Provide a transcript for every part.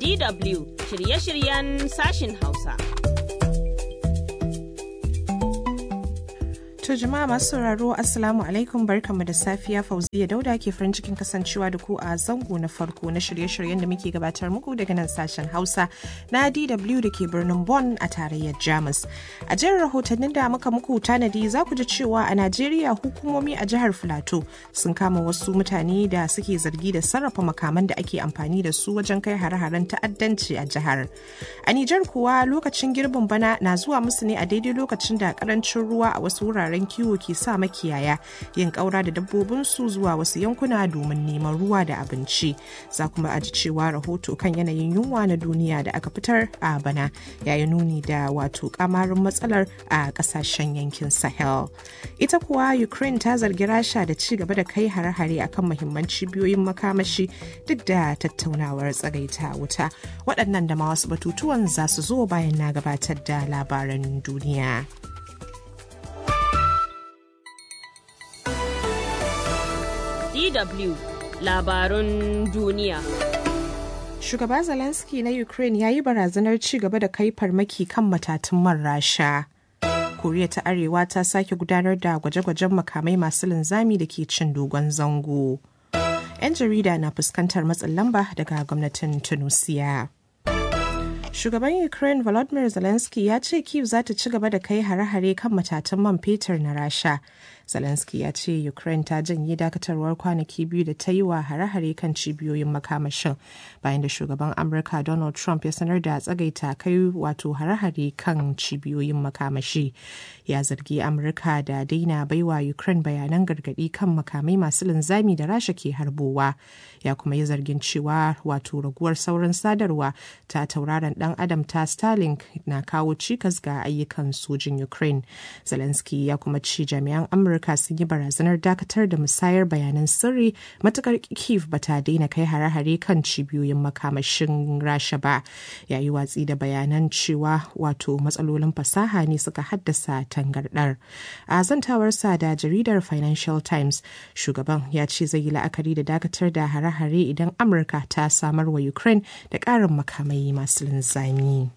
DW shirye-shiryen sashin Hausa. To jama'a masu sauraro Assalamu alaikum barkanmu da safiya Fauziya Dauda ke farin cikin kasancewa da ku a zango na farko na shirye-shiryen da muke gabatar muku daga nan sashen Hausa na DW da ke birnin Bonn a tarayyar Jamus. A jihar rahotannin da muka muku tanadi za ku ji cewa a Najeriya hukumomi a jihar Filato sun kama wasu mutane da suke zargi da sarrafa makaman da ake amfani da su wajen kai hare-haren ta'addanci a jihar. A Nijar kuwa lokacin girbin bana na zuwa musu ne a daidai lokacin da karancin ruwa a wasu wuraren wuraren kiwo ke sa makiyaya yin ƙaura da dabbobinsu zuwa wasu yankuna domin neman ruwa da abinci za kuma aji cewa rahoto kan yanayin yunwa na duniya da aka fitar a bana yayi nuni da wato kamarin matsalar a ƙasashen yankin sahel ita kuwa ukraine ta zargi rasha da ci gaba da kai hare-hare akan mahimman cibiyoyin makamashi duk da tattaunawar tsagaita wuta waɗannan da ma wasu batutuwan za su zo bayan na gabatar da labaran duniya. DW labarun duniya. Shugaba Zelensky na Ukraine ya yi barazanar ci gaba da kai farmaki kan matatun man Rasha. Koriya ta Arewa ta sake gudanar da gwaje-gwajen makamai masu linzami da ke cin dogon zango. 'Yan jarida na fuskantar matsin lamba daga gwamnatin Tunusiya. Shugaban Ukraine Volodymyr Zelensky ya ce Kyiv za ta ci gaba da kai hare-hare kan matatan man fetur na Rasha. Zelensky ya ce Ukraine ta janye dakatarwar kwanaki biyu da ta yi wa hare-hare kan cibiyoyin makamashin bayan da shugaban Amurka Donald Trump ya sanar da tsagaita kai wato hare-hare kan cibiyoyin makamashi. Ya zargi Amurka da daina baiwa Ukraine bayanan gargadi kan makamai masu linzami da Rasha ke harbowa. Ya kuma yi zargin cewa wato raguwar saurin sadarwa ta tauraron dan adam ta Starlink na kawo cikas ga ayyukan sojin Ukraine. Zelensky ya kuma ci jami'an Amurka Amurka sun yi barazanar dakatar da musayar bayanan sirri matukar Kiev ba ta daina kai hare-hare kan cibiyoyin makamashin Rasha ba. Yayi watsi da bayanan cewa wato matsalolin fasaha ne suka haddasa tangardar. A zantawarsa da jaridar Financial Times, shugaban ya ce zai yi la'akari da dakatar da hare-hare idan Amurka ta samar wa Ukraine da ƙarin makamai masu linzami.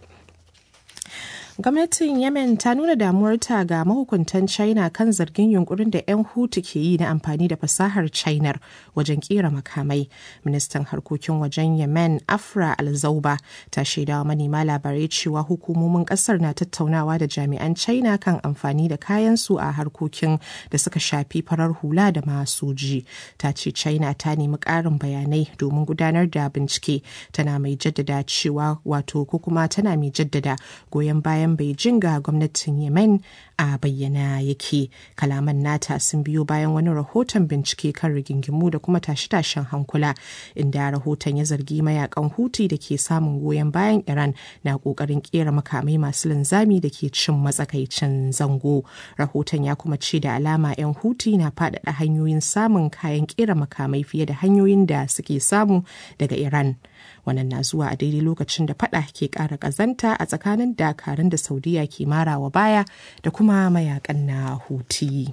gwamnatin yemen ta nuna damuwarta ga mahukuntan china kan zargin yunkurin da 'yan hutu ke yi na amfani da fasahar china wajen kera makamai ministan harkokin wajen yemen afra alzauba ta shaidawa manema labarai cewa hukumomin kasar na tattaunawa da jami'an china kan amfani da kayansu a harkokin da suka shafi farar hula da masoji ta ce china ta nemi ƙarin bayanai domin gudanar da bincike tana mai jaddada cewa wato ko kuma tana mai jaddada goyon bayan bayan Beijing ga gwamnatin Yemen a bayyana yake. Kalaman nata sun biyo bayan wani rahoton bincike kan rigingimu da kuma tashe-tashen hankula inda rahoton ya zargi mayakan Huti da ke samun goyon bayan Iran na kokarin kera makamai masu linzami da ke cin matsakaicin zango. Rahoton ya kuma ce da alama 'yan Huti na faɗaɗa hanyoyin samun kayan kera makamai fiye da hanyoyin da suke samu daga Iran. wannan na zuwa a daidai lokacin da fada ke kara kazanta a tsakanin dakarun da saudiya ke marawa baya da kuma mayakan na huti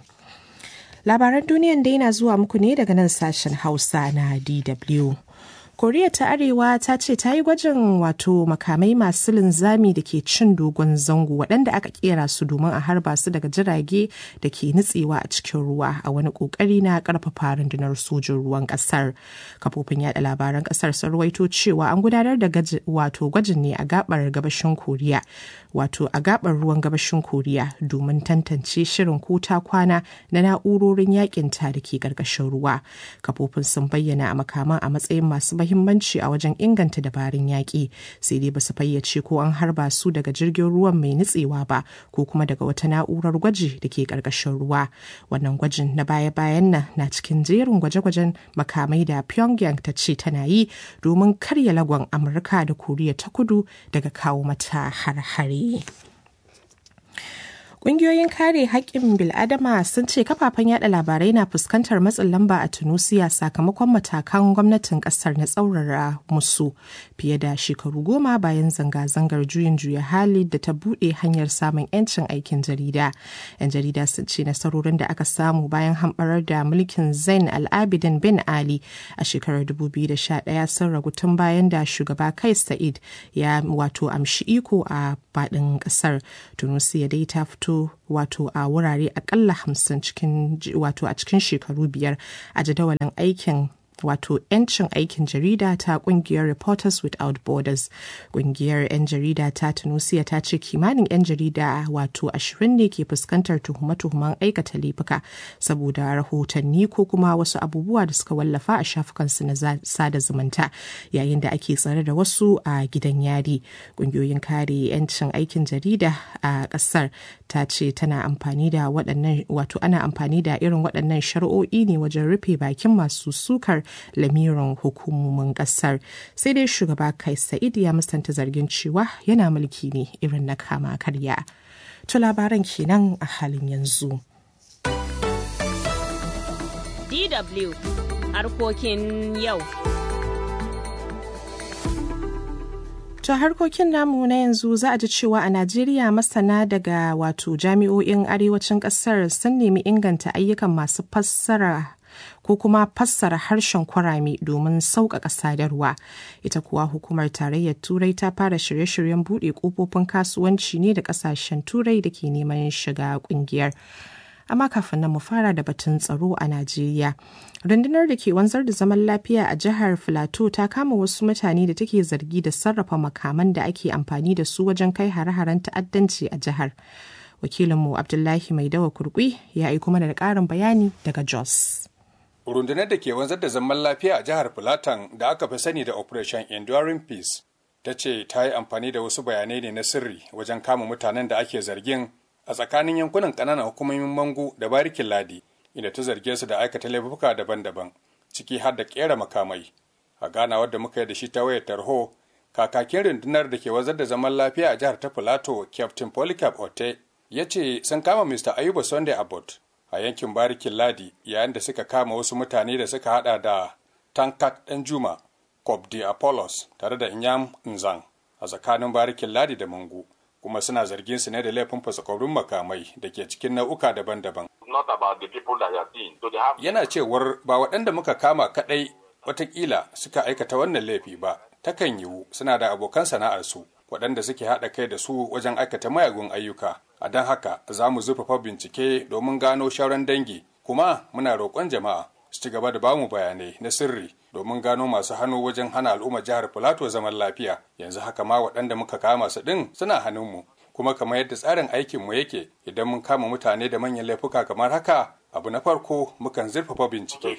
labaran duniyan dai na zuwa muku ne daga nan sashen hausa na dw koriya ta arewa ta ce ta yi gwajin wato makamai masu linzami da ke cin dogon zango waɗanda aka kera su domin a harba su daga jirage da ke nutsewa a cikin ruwa a wani ƙoƙari na ƙarfafa rundunar sojin ruwan ƙasar kafofin yada labaran ƙasar sun ruwaito cewa an gudanar da wato gwajin ne a gabar gabashin koriya wato a gabar ruwan gabashin koriya domin tantance shirin ko ta kwana na na'urorin yakin ta da ke ƙarƙashin ruwa kafofin sun bayyana a makaman a matsayin masu mahimmanci a wajen inganta dabarun yaƙi sai dai basu fayyace ko an harba su daga jirgin ruwan mai nutsewa ba ko kuma daga wata na'urar gwaji da ke ƙarƙashin ruwa wannan gwajin na baya-bayan nan na cikin jerin gwaje-gwajen makamai da pyongyang ta ce tana yi domin karya lagon amurka da koriya ta kudu daga kawo mata har-hare Ƙungiyoyin kare haƙƙin bil'adama sun ce kafafen yada labarai na fuskantar matsin lamba a Tunusiya sakamakon matakan gwamnatin ƙasar na tsaurara musu fiye da shekaru goma bayan zanga-zangar juyin juya hali da ta buɗe hanyar samun 'yancin aikin jarida. 'Yan jarida sun ce nasarorin da aka samu bayan hamɓarar da mulkin Zain al-Abidin bin Ali a shekarar 2011 sun ragu tun bayan da shugaba Kai Sa'id ya wato amshi iko a faɗin ƙasar. Tunusiya dai ta fito fito wato a wurare akalla hamsin cikin wato a cikin shekaru biyar a jadawalin aikin wato 'yancin aikin jarida ta kungiyar reporters without borders kungiyar 'yan jarida ta tunisia ta ce kimanin 'yan jarida wato ashirin ne ke fuskantar tuhume-tuhumen aikata laifuka saboda rahotanni ko kuma wasu abubuwa da suka wallafa a shafukansu na sada zumunta yayin da ake tsare da wasu a gidan yari kungiyoyin kare 'yancin aikin jarida a kasar ta ce tana amfani da waɗannan wato ana amfani da irin waɗannan shari'o'i ne wajen rufe bakin masu sukar lamirin hukumomin kasar sai dai shugaba kai sa'id ya musanta zargin cewa yana mulki ne irin na kama karya to labaran kenan a halin yanzu DW harkokin yau. To harkokin namu na yanzu za a ji cewa a Najeriya masana daga wato jami'o'in arewacin ƙasar sun nemi inganta ayyukan masu fassara ko kuma fassara harshen kwarame domin sauƙaƙa sadarwa ita kuwa hukumar tarayyar turai ta fara shirye-shiryen buɗe ƙofofin kasuwanci ne da ƙasashen turai da ke neman shiga ƙungiyar amma kafin nan mu fara da batun tsaro a najeriya rundunar da ke wanzar da zaman lafiya a jihar filato ta kama wasu mutane da take zargi da sarrafa makaman da ake amfani da su wajen kai hare-haren ta'addanci a jihar wakilinmu abdullahi mai dawa kurkwi ya aiko mana da ƙarin bayani daga jos rundunar da ke wanzar da zaman lafiya a jihar Filatan da aka fi sani da Operation Enduring Peace ta ce ta yi amfani da wasu bayanai ne na sirri wajen kama mutanen da ake zargin a tsakanin yankunan ƙananan hukumomin Mangu da Barikin Ladi inda ta zarge su da aikata laifuka daban-daban ciki har da ƙera makamai. A ganawar da muka yi da shi ta wayar tarho kakakin rundunar da ke wanzar da zaman lafiya a jihar ta Filato Captain Polycarp Ote ya ce sun kama Mr. Ayuba Sunday Abbott a yankin barikin ladi yayin da suka kama wasu mutane da suka hada da tankat ɗan juma kobdi apollos tare da inyam nzang a tsakanin barikin ladi da mangu kuma suna zargin su ne da laifin fasakorin makamai da ke cikin nau'uka daban-daban yana cewar ba waɗanda muka kama kaɗai watakila suka aikata wannan laifi ba takan yiwu suna da abokan sana'arsu waɗanda suke haɗa kai da su wajen aikata mayagun ayyuka a don haka za mu zurfafa bincike domin gano shauran dangi kuma muna roƙon jama'a su ci gaba da bamu bayanai na sirri domin gano masu hannu wajen hana al'ummar jihar filato zaman lafiya yanzu haka ma waɗanda muka kama su ɗin suna hannunmu kuma kamar yadda tsarin aikinmu yake idan mun kama mutane da manyan laifuka kamar haka abu na farko mukan zurfafa bincike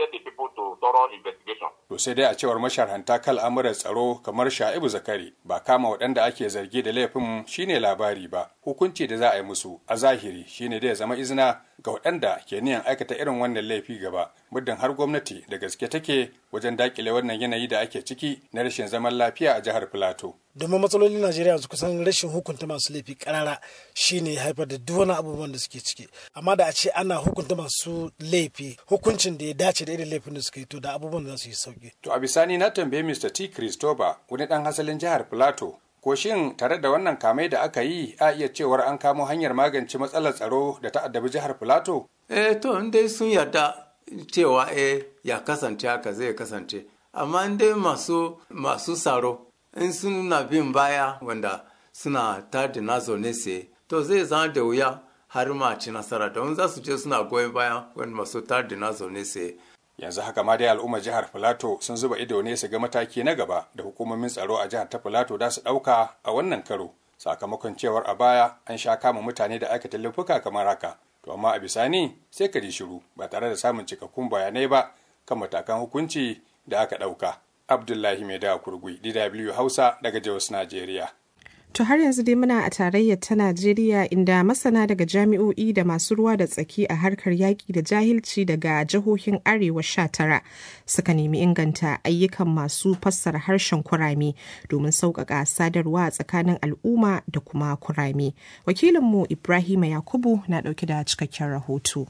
To sai dai a cewar masharhanta kan al'amuran tsaro kamar Sha'ibu Zakari ba kama waɗanda ake zargi da laifin shine labari ba. Hukunci da za a yi musu a zahiri shine da ya zama izina ga waɗanda ke niyan aikata irin wannan laifi gaba. Muddin har gwamnati da gaske take wajen dakile wannan yanayi da ake ciki na rashin zaman lafiya a jihar Filato. domin matsalolin najeriya yanzu kusan rashin hukunta masu laifi karara shine haifar da duk wani abubuwan da suke ciki amma da a ce ana hukunta masu laifi hukuncin da ya dace da irin laifin da suka yi to da abubuwan da za su yi sauki To a bisani na tambaye Mr. T. Christopher wani ɗan asalin jihar Filato ko shin tare da wannan kamai da aka yi a iya cewar an kamo hanyar magance matsalar tsaro da ta addabi jihar Filato? eh to in dai sun yarda cewa eh ya kasance haka zai kasance amma in dai masu masu tsaro in suna bin baya wanda suna tada na zaune sai to zai zama da wuya har ma ci nasara don za su je suna goyon baya wanda masu tada na zaune sai Yanzu haka ma dai al'ummar jihar Filato sun zuba ido ne su ga mataki na gaba da hukumomin tsaro a jihar ta Filato da su ɗauka a wannan karo. Sakamakon cewar a baya an sha kama mutane da aikata laifuka kamar haka. To amma a bisani sai ka ji shiru ba tare da samun cikakkun bayanai ba kan matakan hukunci da aka ɗauka. Abdullahi Mai da Kurgui, DW Hausa daga Jos, Najeriya. To har yanzu dai muna a tarayyar ta Najeriya inda masana daga jami'o'i da masu ruwa da tsaki a harkar yaƙi da jahilci daga jihohin Arewa sha tara suka nemi inganta ayyukan masu fassara harshen kurame domin sauƙaƙa sadarwa a tsakanin al'umma da kuma kurame. Wakilinmu Ibrahima Yakubu na ɗauke da cikakken rahoto.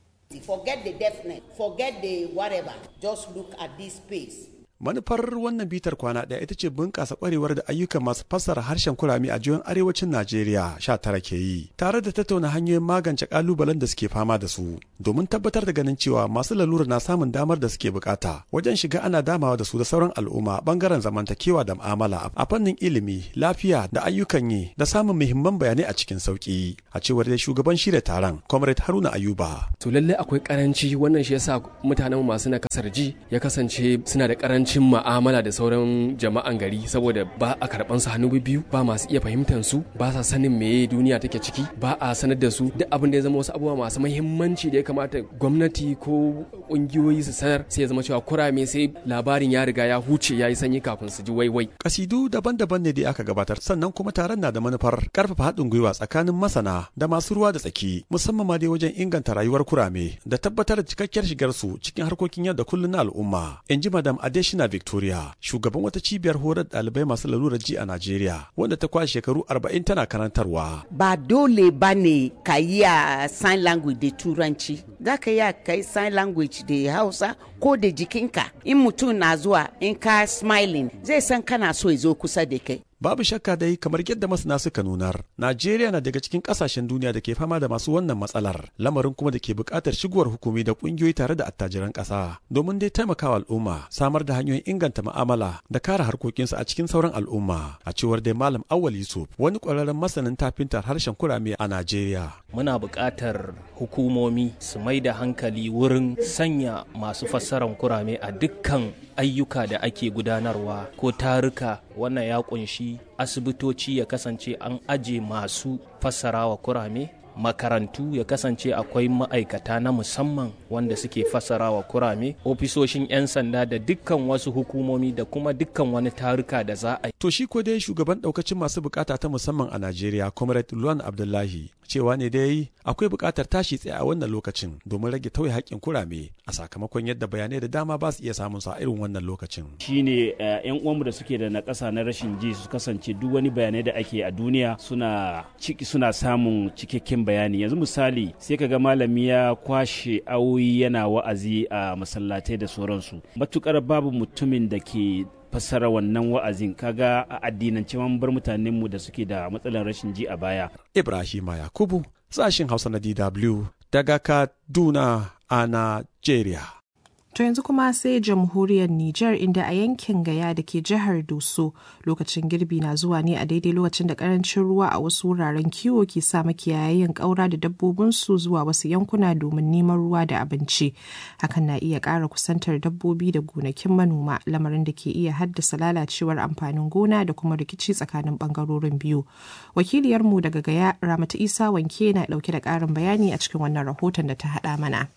Forget the deafness, forget the whatever, just look at this space. manufar wannan bitar kwana ɗaya ita ce bunƙasa ƙwarewar da ayyukan masu fassara harshen kurame a jihohin arewacin najeriya sha tara ke yi tare da tattauna hanyoyin magance ƙalubalen da suke fama da su domin tabbatar da ganin cewa masu lalura na samun damar da suke bukata wajen shiga ana damawa da su da sauran al'umma bangaren zamantakewa da mu'amala a fannin ilimi lafiya da ayyukan yi da samun muhimman bayanai a cikin sauki a cewar dai shugaban shirya taron comrade haruna ayuba to lallai akwai karanci wannan shi yasa mutanen masu nakasar ji ya kasance suna da karanci karancin ma'amala da sauran jama'an gari saboda ba a karban su hannu biyu ba masu iya fahimtar su ba sa sanin meye duniya take ciki ba a sanar da su duk abin da ya zama wasu abubuwa masu muhimmanci da ya kamata gwamnati ko kungiyoyi su sanar sai ya zama cewa kurame sai labarin ya riga ya huce ya yi sanyi kafin su ji waiwai kasidu daban-daban ne da aka gabatar sannan kuma taron na da manufar karfafa haɗin gwiwa tsakanin masana da masu ruwa da tsaki musamman ma dai wajen inganta rayuwar kurame da tabbatar da cikakkiyar shigar su cikin harkokin yau da kullum na al'umma in ji madam adesh Christina Victoria, shugaban wata cibiyar horar ɗalibai masu lalurar ji a Najeriya, wanda ta kwashe shekaru 40 tana karantarwa. Ba dole ba ne ka yi a sign language da turanci, za ka yi ka yi sign language da Hausa ko da jikinka. In mutum na zuwa in ka smiling zai san kana so ya zo kusa da kai. Babu shakka dai kamar yadda masana suka nunar, Najeriya na daga cikin kasashen duniya da ke fama da masu wannan matsalar, lamarin kuma da ke buƙatar shigowar hukumi da ƙungiyoyi tare da attajiran ƙasa, domin dai taimakawa al'umma, samar da hanyoyin inganta mu'amala da kare harkokinsu a cikin sauran al'umma, a cewar dai Malam Awwal Yusuf, wani ƙwararren masanin tafintar harshen kurame a Najeriya. Muna buƙatar hukumomi su mai da hankali wurin sanya masu fassarar kurame a dukkan ayyuka da ake gudanarwa ko taruka wannan ya kunshi asibitoci ya kasance an aje masu fassarawa kurame makarantu ya kasance akwai ma'aikata na musamman wanda suke fassarawa kurame ofisoshin 'yan sanda da dukkan wasu hukumomi da kuma dukkan wani taruka da za a yi. To shi ko dai shugaban daukacin masu bukata ta musamman a Najeriya, Comrade Luwan Abdullahi, cewa ne dai akwai bukatar tashi tsaye a wannan lokacin domin rage tauye haƙƙin kurame a sakamakon yadda bayanai da dama ba su iya samun sa a irin wannan lokacin. Shine yan uwanmu da suke da na ƙasa na rashin ji su kasance duk wani bayanai da ake a duniya suna ciki suna samun cikakken bayani yanzu misali sai ka ga malami ya kwashe awoyi yana wa'azi a masallatai da sauransu matukar babu mutumin da ke fassara wannan wa'azin kaga a addinance man bar mutanenmu da suke da matsalar rashin ji a baya. Ibrahima Yakubu sashin Hausa na DW daga Kaduna a Najeriya. To yanzu kuma sai jamhuriyar Nijar inda a yankin Gaya da ke jihar Doso lokacin girbi na zuwa ne a daidai lokacin da karancin ruwa a wasu wuraren kiwo ke sa makiyayan ƙaura da dabbobinsu zuwa wasu yankuna domin neman ruwa da abinci. Hakan na iya ƙara kusantar dabbobi da gonakin manoma lamarin da ke iya haddasa lalacewar amfanin gona da kuma rikici tsakanin ɓangarorin biyu. Wakiliyarmu daga Gaya Ramatu Isa Wanke na ɗauke da ƙarin bayani a cikin wannan rahoton da ta haɗa mana.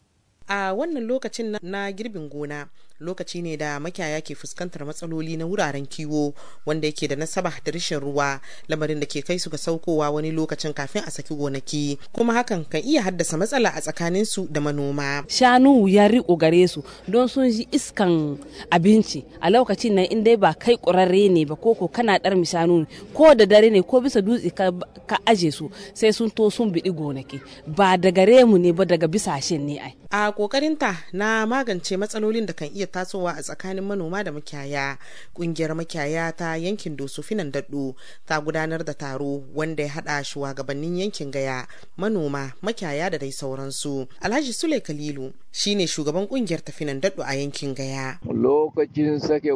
a wannan lokacin na girbin gona lokaci ne da makiyaya ke fuskantar matsaloli na wuraren kiwo wanda yake da nasaba da rashin ruwa lamarin da ke kai su ga saukowa wani lokacin kafin a saki gonaki kuma hakan kan iya haddasa matsala a tsakanin su da manoma shanu ya riko gare su don sun ji iskan abinci a lokacin nan in dai ba kai ƙurarre ne ba ko ko kana dar shanu ko da dare ne ko bisa dutse ka, ka aje su sai sun to sun biɗi gonaki ba da gare mu ne ba daga bisashen ne ai a kokarinta na magance matsalolin da kan iya tasowa a tsakanin manoma da makiyaya kungiyar makiyaya ta yankin doso finan daɗo ta gudanar da taro wanda ya haɗa shugabannin yankin gaya manoma makiyaya da dai sauransu alhaji sule kalilu shine shugaban kungiyar tafinan daɗo a yankin gaya lokacin sake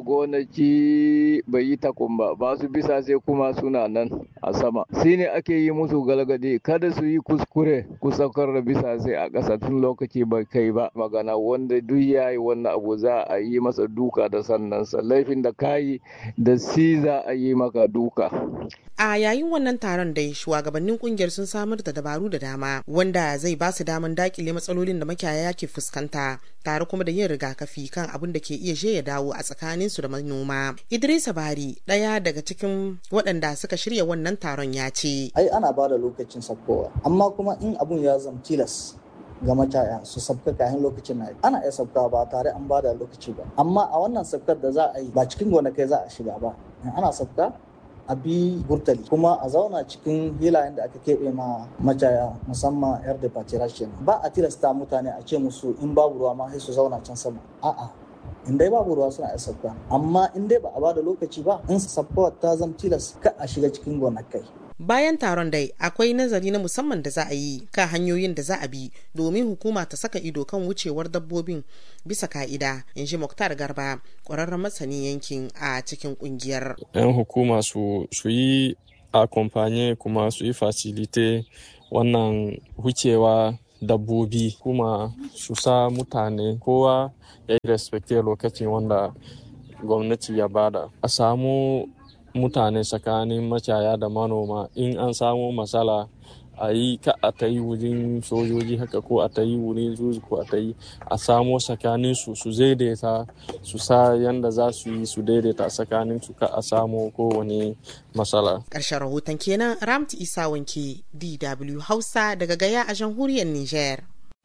gonaki bai yi takun ba ba su bisa sai kuma suna nan a sama shine ake yi musu galgadi kada su yi kuskure ku saukar da bisa sai a ƙasa tun lokaci bai kai ba magana wanda duk ya yi wannan abu za a yi masa duka da sannansa laifin da kayi da si za a yi maka duka a yayin wannan taron dai shugabannin kungiyar sun samar da dabaru da dama wanda zai ba su daman dakile matsalolin da makiyaya ke fuskanta fuskanta tare kuma da yin rigakafi kan abin da ke iya je ya dawo a tsakanin su da manoma idrisa bari ɗaya daga cikin waɗanda suka shirya wannan taron ya ce ai ana ba da lokacin sabkowa amma kuma in abun ya zama tilas ga macaya su sabka kayan lokacin na ana iya sabka ba tare an bada lokaci ba amma a wannan sabkar da za a yi ba cikin gonakai za a shiga ba ana sabka a bi burtali kuma a zauna cikin hilayen da aka keɓe ma macaya musamman yar da patirashin ba a tilasta mutane a ce musu in babu ruwa ma sai su zauna can sama a'a in dai babu ruwa suna iya sabka amma in dai ba a bada lokaci ba in sabkawar ta zama tilas ka a shiga cikin gonakai bayan taron dai akwai nazari na musamman da za a yi kan hanyoyin da za a bi domin hukuma ta saka ido kan wucewar dabbobin bisa ka'ida in ji muktar garba ƙwararren masanin yankin a cikin ƙungiyar 'yan hukuma su yi akompanye kuma su yi fasilite wannan wucewa dabbobi kuma su sa mutane kowa ya yi respecte lokacin wanda gwamnati ya bada a samu mutane tsakanin macaya da manoma in an samu matsala a yi ka a ta yi wurin sojoji haka ko a ta yi wurin zuzu ko a ta yi a samo tsakanin su su daidaita su sa yanda za su yi su daidaita tsakanin su ka a samu kowane matsala. Ƙarshen rahoton kenan Ramti Isa Wanke DW Hausa daga Gaya a jamhuriyar Niger.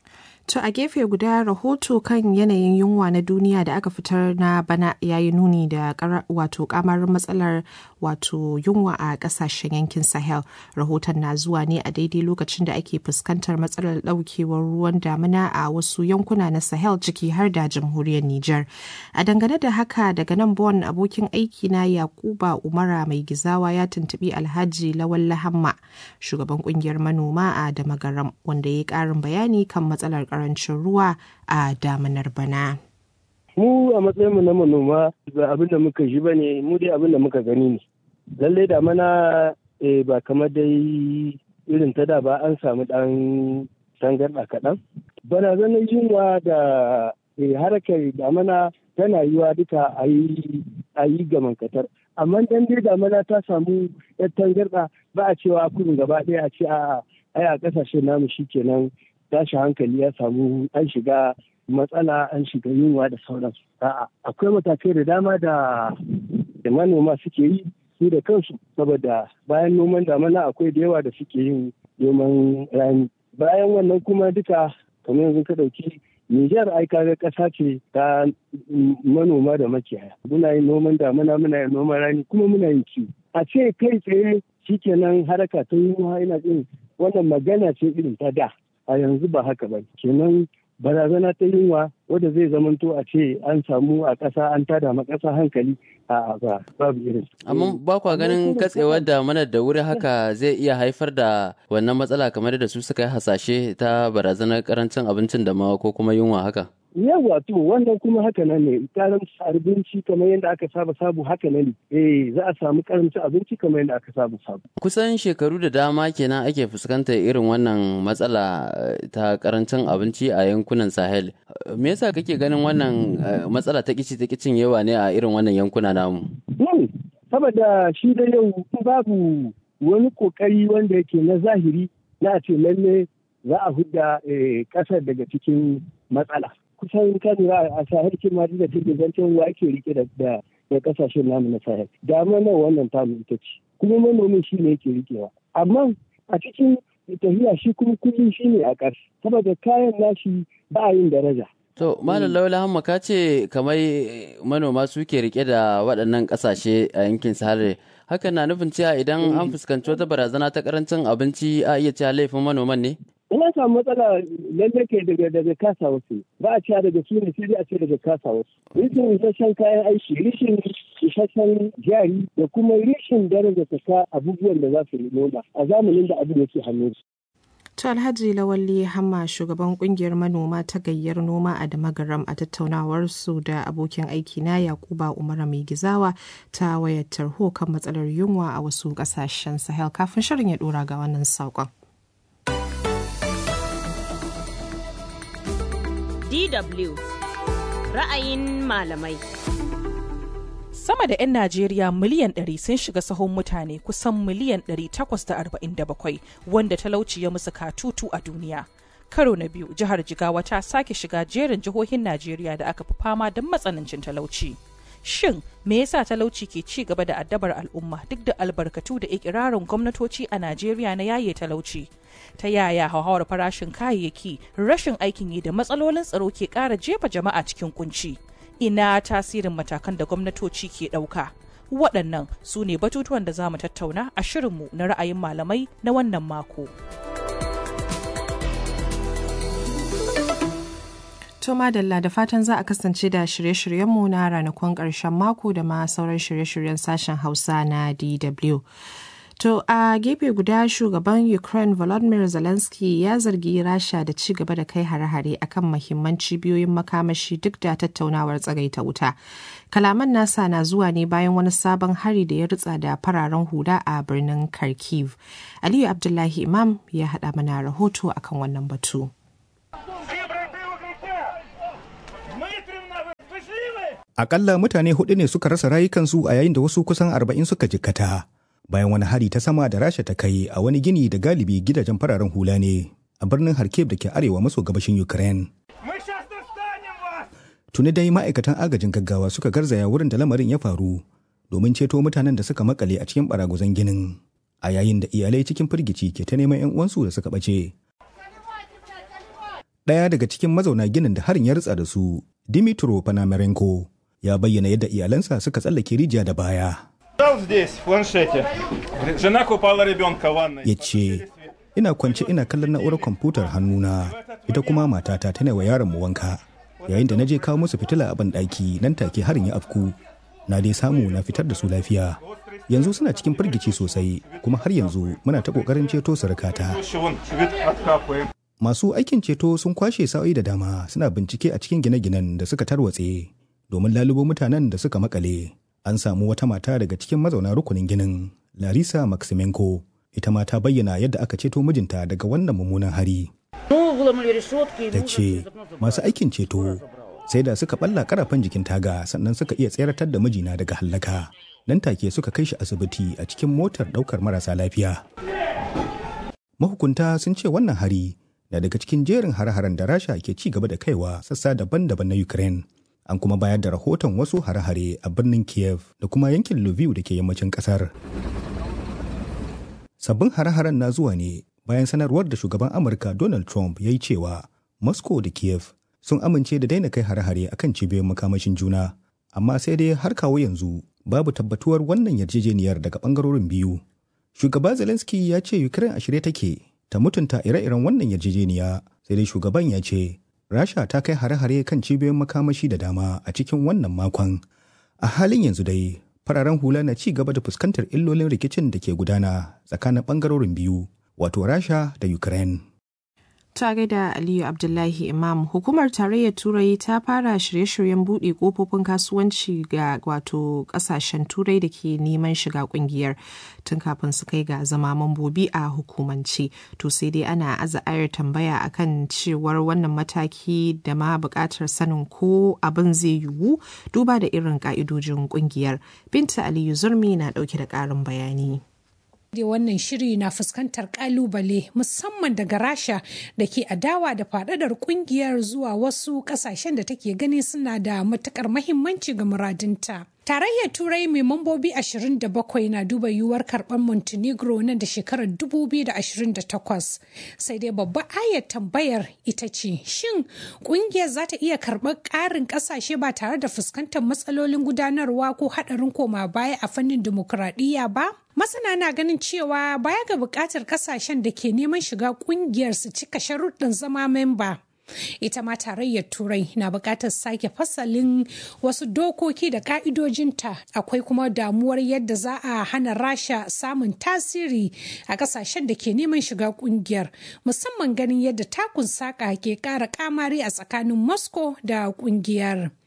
To a gefe guda rahoto kan yanayin yunwa na duniya da aka fitar na bana ya yi nuni da wato kamar matsalar wato yunwa a kasashen yankin Sahel. Rahoton na zuwa ne a daidai lokacin da ake fuskantar matsalar daukewar ruwan damina a wasu yankuna na Sahel ciki har da jamhuriyar Nijar. A dangane da haka daga nan Bon abokin aiki na Yakuba Umara mai gizawa ya tuntubi Alhaji Lawal Lahamma shugaban kungiyar manoma a Damagaram wanda ya yi karin bayani kan matsalar karancin ruwa a damanar bana. Mu a matsayinmu na manoma ba abin da muka ji ba ne mu dai abin da muka gani ne. Lallai damana ba kamar dai irin ta da ba an samu ɗan tangarɗa kaɗan. Barazanar yunwa da harkar damana tana yiwa duka a yi gamankatar. Amma dan dai damana ta samu yar tangarɗa ba a cewa kudin gaba ɗaya a ce a a ƙasashen namu shi kenan tashi hankali ya samu an shiga matsala an shiga yunwa da sauransu. A'a akwai matakai da dama da da manoma suke yi su da kansu saboda bayan noman damana akwai da yawa da suke yin noman rani. Bayan wannan kuma duka kamar yanzu ka ɗauki Nijar ai kaga ƙasa ce ta manoma da makiyaya. Muna yin noman damana muna yin noman rani kuma muna yin kiwo. A ce kai tsaye shikenan haraka ta yunwa ina jin wannan magana ce irin ta da. a yanzu ba haka ba kenan barazana ta yunwa wadda zai zamanto a ce an samu a ƙasa an tada ma ƙasa hankali a ba babu irin amma ba kwa ganin katsewar da mana da wuri haka zai iya haifar da wannan matsala kamar da su suka yi hasashe ta barazanar karancin abincin da ma ko kuma yunwa haka yawa to wannan kuma haka nan ne karamci abinci kamar yadda aka saba sabu haka nan eh za a samu karamci abinci kamar yadda aka saba sabu kusan shekaru da dama kenan ake fuskantar irin wannan matsala ta karancin abinci a yankunan sahel me yasa kake ganin wannan matsala ta kici ta kicin yawa ne a irin wannan yankuna namu saboda shi da yau babu wani kokari wanda yake na zahiri na ce lalle za a hudda kasar daga cikin matsala kusan kan a sahel ma da take zancen wa ake rike da da kasashen namu na sahel da mana wannan tamu ita ce kuma manomin shi ne yake rikewa amma a cikin tafiya shi kuma kullum shi ne a ƙarshe saboda kayan nashi ba a yin daraja To, Malam Laula Hamma ka ce kamar manoma suke rike da waɗannan ƙasashe a yankin Sahel. Hakan na nufin cewa idan an fuskanci wata barazana ta ƙarancin abinci a iya cewa laifin manoman ne? Ina samu matsala lalle ke daga daga kasa wasu ba a cewa daga su ne sai a ce daga kasa wasu. Rishin isasshen kayan aiki, rishin isasshen jari da kuma rishin daraja ta abubuwan da za su noma a zamanin da abin yake hannun su. To Alhaji Lawalli Hamma shugaban kungiyar manoma ta gayyar noma a Damagaram a tattaunawar su da abokin aiki na Yakuba Umar mai gizawa ta wayar tarho kan matsalar yunwa a wasu kasashen Sahel kafin shirin ya dora ga wannan saƙon. DW ra'ayin malamai. Sama da 'yan Najeriya miliyan 100 sun shiga sahun mutane kusan miliyan 847 wanda talauci ya musu katutu a duniya. karo na biyu jihar jigawa ta sake shiga jerin jihohin najeriya da aka fi fama don matsanancin talauci shin me yasa talauci ke ci gaba da addabar al'umma duk da albarkatu da ikirarin gwamnatoci a najeriya na yaye talauci ta yaya hauhawar farashin kayayyaki rashin aikin yi da matsalolin tsaro ke ƙara jefa jama'a cikin kunci ina tasirin matakan da gwamnatoci ke ɗauka waɗannan su ne batutuwan da za mu tattauna a shirinmu na ra'ayin malamai na wannan mako. To madalla da fatan za a kasance da shirye-shiryenmu na ranakun ƙarshen mako da ma sauran shirye-shiryen sashen Hausa na DW. To a gefe guda shugaban Ukraine Volodymyr Zelensky ya zargi Rasha da ci gaba da kai hare-hare akan mahimman cibiyoyin makamashi duk da tattaunawar tsagaita wuta. Kalaman nasa na zuwa ne bayan wani sabon hari da ya ritsa da fararen hula a birnin Kharkiv. Aliyu Abdullahi Imam ya haɗa mana rahoto akan wannan batu. Akalla mutane hudu ne suka rasa rayukansu a yayin da wasu kusan arba'in suka jikkata. Bayan wani hari ta sama da Rasha ta kai a wani gini da galibi gidajen fararen hula ne a birnin Kharkiv da ke arewa maso gabashin Ukraine. Tuni dai ma'aikatan agajin gaggawa suka garzaya wurin da lamarin ya faru domin ceto mutanen da suka makale a cikin baraguzan ginin. A yayin da iyalai cikin firgici ke ta neman 'yan uwansu da suka ɓace. Ɗaya daga cikin mazauna ginin da harin ya ritsa da su, Dimitro Panamarenko, ya bayyana yadda iyalansa suka tsallake rijiya da baya. Ya ce, ina kwance ina kallon na'urar kwamfutar hannuna, ita kuma matata tana wa yaron mu wanka. Yayin da na je kawo musu fitila a banɗaki nan take harin ya afku. Na dai samu na fitar da su lafiya. Yanzu suna cikin firgici sosai, kuma har yanzu muna ta ƙoƙarin ceto surukata. Masu aikin ceto sun kwashe sa'o'i da dama suna bincike a cikin gine-ginen da suka tarwatse domin lalubo mutanen da suka makale. An samu wata mata daga cikin mazauna rukunin ginin, Larisa Maximenko, ita ma ta bayyana yadda aka ceto mijinta daga wannan mummunan hari. Ta ce, masu aikin ceto sai da suka balla karafan jikin taga sannan suka iya tseratar da mijina daga hallaka. Nan take suka kai shi asibiti a cikin motar ɗaukar marasa lafiya. Mahukunta sun ce wannan hari na daga cikin jerin hare-haren da rasha ke ci gaba da kaiwa sassa daban-daban na ukraine an kuma bayar da rahoton wasu hare-hare a birnin kiev da kuma yankin lviv da ke yammacin kasar sabbin hare-haren na zuwa ne bayan sanarwar da shugaban amurka donald trump ya yi cewa moscow da kiev sun amince da daina kai hare-hare akan cibiyoyin makamashin juna amma sai dai har kawo yanzu babu tabbatuwar wannan yarjejeniyar daga bangarorin biyu shugaba zelensky ya ce ukraine a shirye take ta mutunta ire-iren wannan yarjejeniya sai dai shugaban ya ce rasha ta kai hare-hare kan cibiyoyin makamashi da dama a cikin wannan makon a halin yanzu dai fararen hula na ci gaba da fuskantar illolin rikicin da ke gudana tsakanin bangarorin biyu wato rasha da ukraine ta gaida aliyu abdullahi imam hukumar tarayyar turai ta fara shirye-shiryen buɗe kofofin kasuwanci ga wato ƙasashen turai da ke neman shiga ƙungiyar tun kafin su kai ga zama mambobi a hukumance to sai dai ana aza ayar tambaya akan cewar wannan mataki da ma buƙatar sanin ko abin zai yiwu duba da irin ƙa'idojin ƙungiyar binta aliyu zurmi na ɗauke da ƙarin bayani da wannan shiri na fuskantar kalubale musamman daga rasha da ke adawa da fadadar kungiyar zuwa wasu kasashen da take gani suna da matukar mahimmanci ga muradinta Tarayyar Turai mai mambobi 27 na duba yiwuwar karɓar Montenegro nan da shekarar 2028. Sai dai babbar ayar tambayar ita ce, shin ƙungiyar za ta iya karɓar ƙarin ƙasashe ba tare da fuskantar matsalolin gudanarwa ko haɗarin koma baya a fannin dimokuraɗiyya ba? Masana na ganin cewa baya ga buƙatar ƙasashen da ke neman shiga ƙungiyar su cika sharuɗin zama memba. ita ma tarayyar turai na buƙatar sake fasalin wasu dokoki da ƙa'idojinta akwai kuma damuwar yadda za a hana rasha samun tasiri a ƙasashen da ke neman shiga ƙungiyar musamman ganin yadda takun saƙa ke ƙara ƙamari a tsakanin moscow da ƙungiyar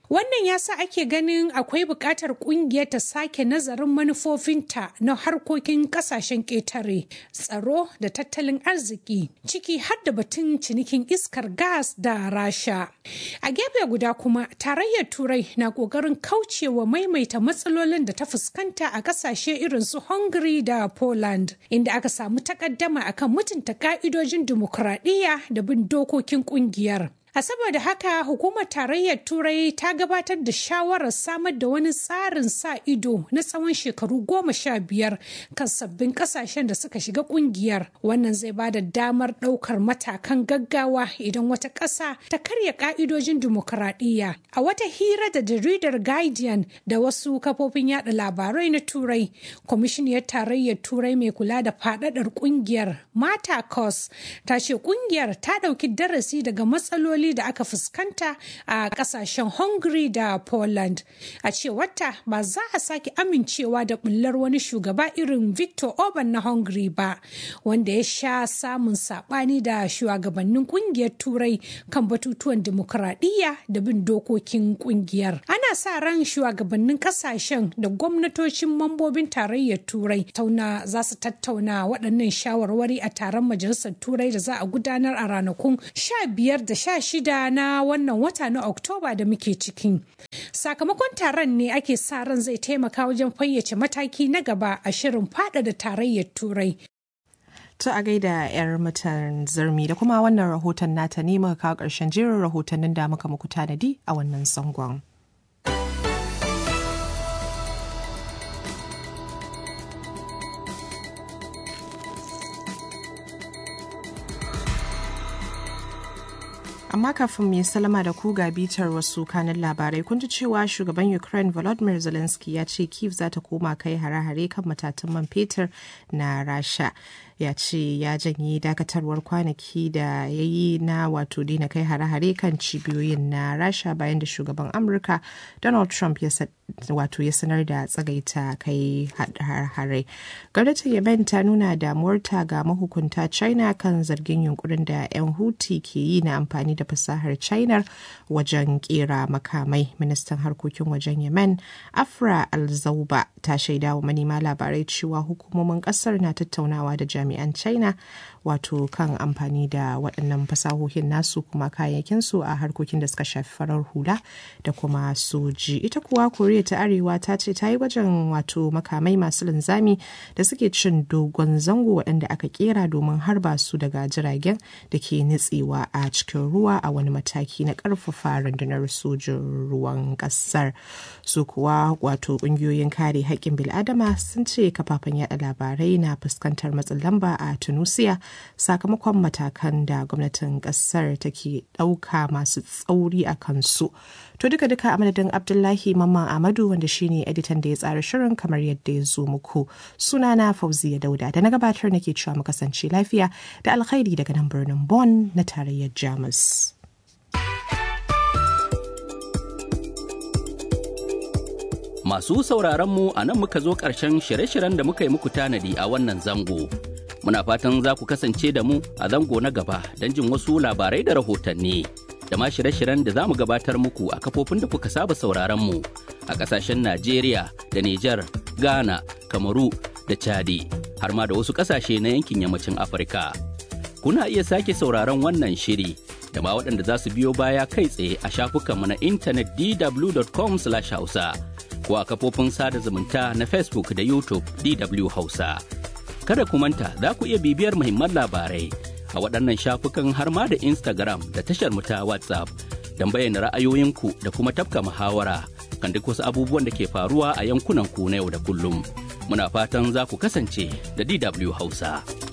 Wannan ya sa ake ganin akwai buƙatar ƙungiyar ta sake nazarin manufofinta na harkokin ƙasashen ƙetare, tsaro da tattalin arziki, ciki har da batun cinikin iskar gas da rasha. A gefe guda kuma, tarayyar Turai na ƙoƙarin kaucewa maimaita matsalolin da ta fuskanta a ƙasashe irin su Hungary da Poland, inda aka samu takaddama akan mutunta ƙa'idojin dimokuraɗiyya da bin dokokin ƙungiyar. A saboda haka hukumar tarayyar Turai ta gabatar da shawarar samar da wani tsarin sa ido na tsawon shekaru goma sha biyar kan sabbin kasashen da suka shiga kungiyar. Wannan zai ba da damar ɗaukar matakan gaggawa idan wata ƙasa ta karya ƙa'idojin dimokuraɗiyya. A wata hira da jaridar Guardian da wasu kafofin yada labarai na Turai, kwamishiniyar tarayyar Turai mai kula da faɗaɗar kungiyar Mata Kos ta ce kungiyar ta ɗauki darasi daga matsaloli da aka fuskanta a kasashen Hungary da Poland. A cewarta ba za a sake amincewa da bullar wani shugaba irin Victor Orban na Hungary ba, wanda ya sha samun sabani da shugabannin kungiyar Turai kan batutuwan dimokuraɗiyya da bin dokokin kungiyar. Ana sa ran shugabannin kasashen da gwamnatocin mambobin tarayyar Turai tauna za su tattauna waɗannan shawarwari a taron majalisar Turai da za a gudanar a ranakun 15 da 16 shida na wannan wata na Oktoba da muke ciki. Sakamakon taron ne ake sa ran zai taimaka wajen fayyace mataki na gaba a shirin fada da tarayyar Turai. To a gaida 'yar mutan zirmi da kuma wannan rahoton nata ne muka kawo ƙarshen jerin rahotannin da muka muku tanadi a wannan zangon. amma kafin mu salama da ku ga bitar wasu kanin labarai kun ji cewa shugaban ukraine volodymyr zelensky ya ce kiev za ta koma kai hare-hare kan matatan man fetur na rasha ya ce ya janye dakatarwar kwanaki da ya yi na wato daina kai hare-hare kan cibiyoyin na rasha bayan da shugaban amurka donald trump ya wato ya sanar da tsagaita kai hare gwamnatin yemen ta nuna damuwarta ga mahukunta china kan zargin yunkurin da 'yan huti ke yi na amfani da fasahar china wajen kera makamai ministan harkokin wajen yemen afra alzauba ta shaida wa manema labarai cewa hukumomin kasar na tattaunawa da jami'an china wato kan amfani da waɗannan fasahohin nasu kuma kayayyakinsu a harkokin da suka shafi farar hula da kuma soji ita kuwa koriya ta arewa ta ce ta yi gwajin wato makamai masu linzami da suke cin dogon zango waɗanda aka kera domin harba su daga jiragen da ke nitsewa a cikin ruwa a wani mataki na ƙarfafa rundunar sojin ruwan ƙasar su kuwa wato ƙungiyoyin kare haƙƙin bil'adama sun ce kafafen yada labarai na fuskantar matsin lamba a tunisia sakamakon matakan da gwamnatin ƙasar take ɗauka masu tsauri a kansu to duka duka a madadin abdullahi mamman amadu wanda shine editan da ya tsara shirin kamar yadda ya zo muku sunana fauziya dauda da na gabatar nake cewa mu kasance lafiya da alkhairi daga nan birnin Bonn na tarayyar jamus Masu sauraron mu a nan muka zo ƙarshen shirye-shiryen da muka yi muku tanadi a wannan zango. Muna fatan za ku kasance da mu a zango na gaba don jin wasu labarai da rahotanni. Da ma shirye-shiryen da za mu gabatar muku a kafofin da kuka saba sauraron mu a ƙasashen Najeriya da Nijar, Ghana, Kamaru da Chadi, har ma da wasu ƙasashe na yankin yammacin Afirka. Kuna iya sake sauraron wannan shiri da ma waɗanda za su biyo baya kai tsaye a shafukanmu na intanet dw.com/hausa. ko a kafofin sada zumunta na Facebook da YouTube DW Hausa. Kada ku manta za ku iya bibiyar muhimman labarai a waɗannan shafukan har ma da Instagram da tashar mu ta WhatsApp don bayyana ra'ayoyinku da kuma tafka muhawara kan duk wasu abubuwan da ke faruwa a yankunan ku na yau da kullum. Muna fatan za ku kasance da DW Hausa.